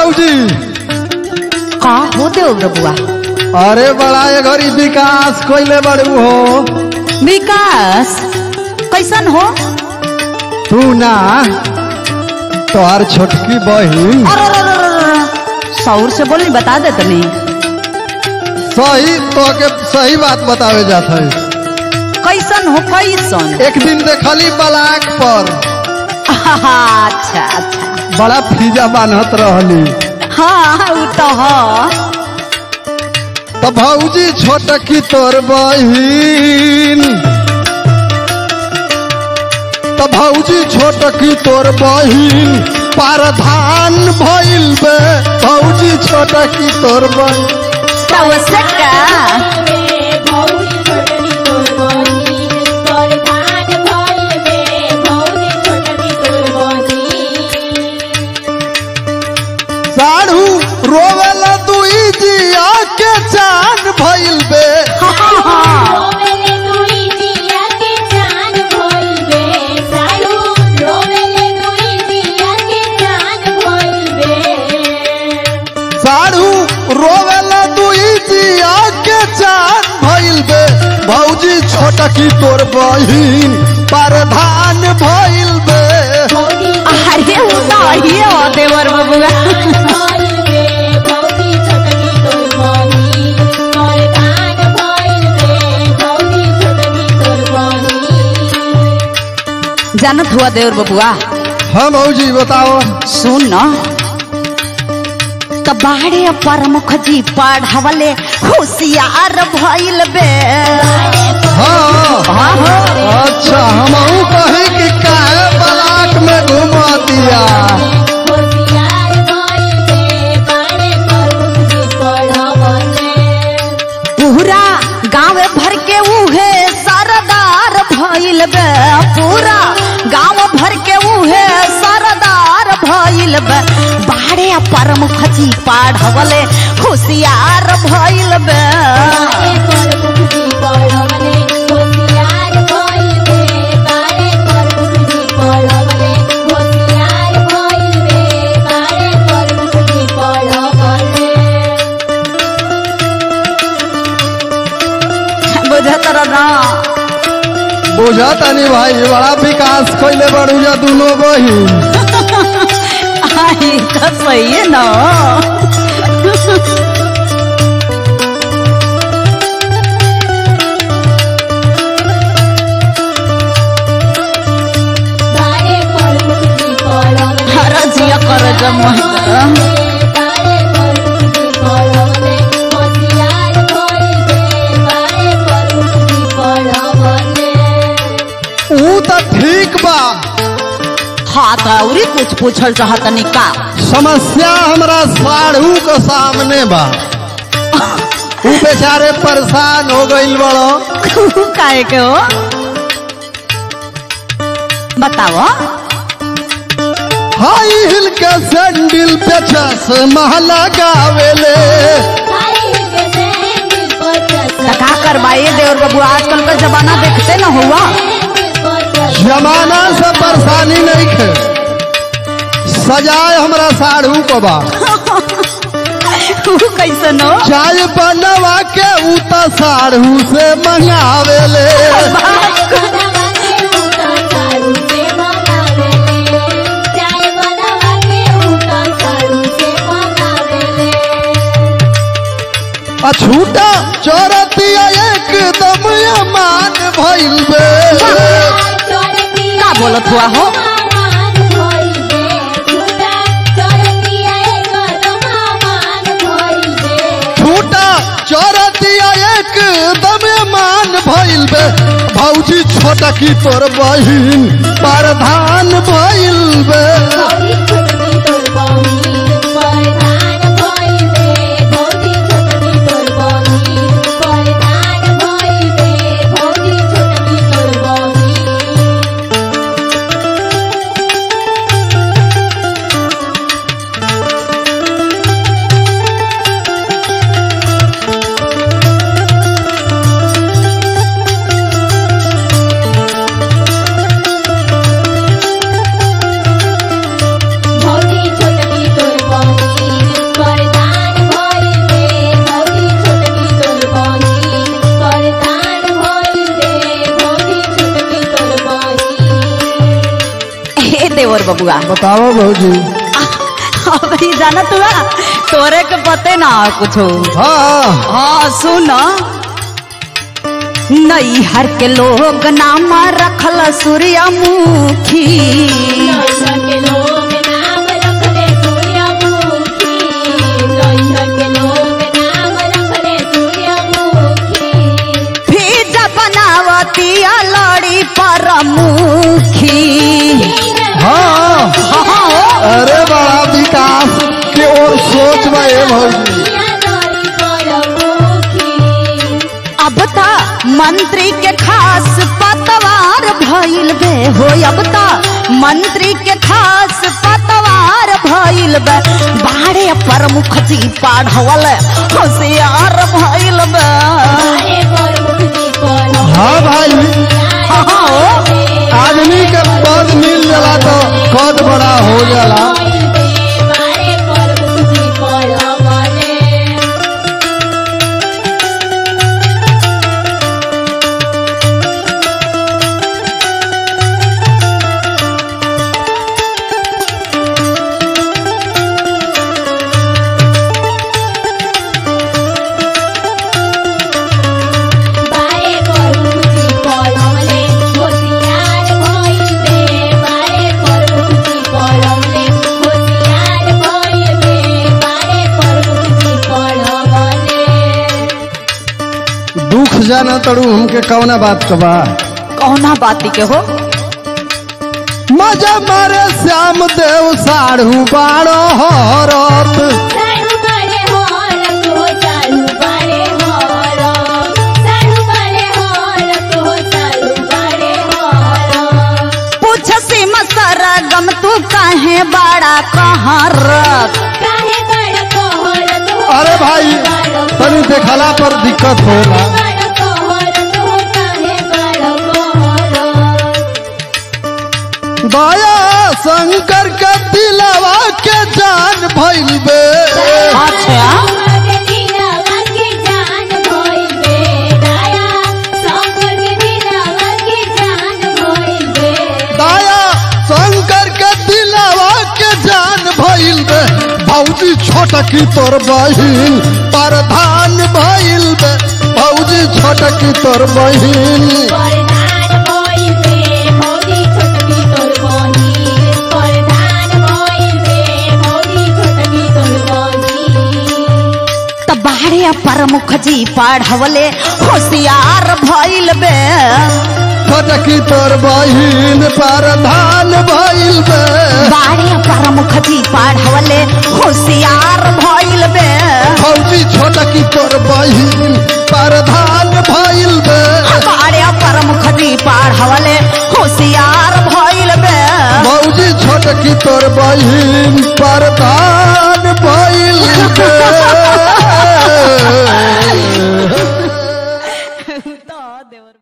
भौजी का हो देव बबुआ अरे बड़ा ये घड़ी विकास कोइले बड़ू हो विकास कैसन हो तू ना तोहार छोटकी बहिन अरे अरे, अरे, अरे, अरे, सौर से बोली बता दे तनी सही तो के सही बात बतावे जात है कैसन हो कैसन एक दिन देखली बलाक पर अच्छा अच्छा बड़ा फीजा बान्हत रहली हाँ उ तो ह तो भौजी छोटकी तोर बहिन तो भौजी छोटकी तोर बहिन पारधान भइल बे भौजी छोटकी तोर बहिन तो से का साढ़ू रोवेल दुई जिया के चान भइल बे हाँ, हाँ। साढ़ू रोवेल दुई जिया के चान भइल बे भौजी छोटकी तोर बहिन पारधान भइल बे अरे उ तो ही हो देवर बबुआ जानत हुआ देवर बबुआ हाँ भौजी बताओ सुन न त बाड़े प्रमुख जी पढ़वले होशियार भइल बे हाँ हाँ, हाँ। अच्छा हमहू कहीं कि काहे बलाक में घुमा दिया पूरा गांव भर के उहे सरदार भइल बे पूरा गांव भर के उहे सरदार भइल बे बाड़े प्रमुख जी पढ़वले होशियार भइल बे बुझत ना बुझा तनी भाई बड़ा विकास कैले बड़ूजा दोनों बहिन आई तो सही है ना हर जिया कर जमा ऊ तो ठीक बा हाँ तो औरी कुछ पूछल चाहत का समस्या हमरा साढ़ू के सामने बा ऊ बेचारे परेशान हो गइल बड़ो काहे के हो बताओ हाई हिल के सैंडल पे चश्मा लगावेले तो का करवाइए देवर बाबू आजकल का जमाना देखते न हुआ जमाना से परेशानी नहीं खे सजाए हमरा साढ़ू को बा कैसन हो चाय बनवा के ऊ तो साढ़ू से मंगावेले अछूटा चोरतिया एकदम अमान भइल बे का बोलत हुआ हो छूटा चोरतिया एकदम अमान भइल बे भौजी छोटा की तोर बहिन प्रधान भइल बे देवर बबुआ बताओ भौजी अब ही जाना तुआ तोरे के पते ना कुछ हाँ हाँ सुन नैहर के लोग नाम रखल सूर्यमुखी के लोग नाम रखले सूर्यमुखी लोहिया के लोग नाम रखले सूर्यमुखी फिज बनावती लड़ी पर मुखी हाँ हाँ अरे बड़ा विकास की ओर सोच में ये भौजी अब ता मंत्री के खास पतवार भइल बे हो अब ता मंत्री के खास पतवार भइल बे बाड़े प्रमुख जी पढ़वल होशियार भइल बे हाँ भाई हाँ आदमी के पद मिल जाला तो कद बड़ा हो जाला दुख जाना तड़ू हमके कौना बात का बा कौना बाती के हो मजा मारे श्याम देव साढ़ू बारो हरत पूछ सिम सरगम तू काहे बड़ा कहरत अरे भाई तनी देखला पर दिक्कत होला दया शंकर के दिलावा के जान भइल बे अच्छा दया शंकर के दिलावा के जान भइल बे भौजी छोटकी तोर बहिन प्रधान भइल बे भौजी छोटकी तोर बहिन त बाड़े प्रमुख जी पढ़वले होशियार भइल बे छोटकी तोर बहिन प्रधान भइल बे बाड़े प्रमुख जी पढ़वले होशियार भइल बे भौजी छोटकी तोर बहिन प्रधान भइल बे बाड़े प्रमुख जी पढ़वले होशियार भइल बे भौजी छोटकी तोर बहिन प्रधान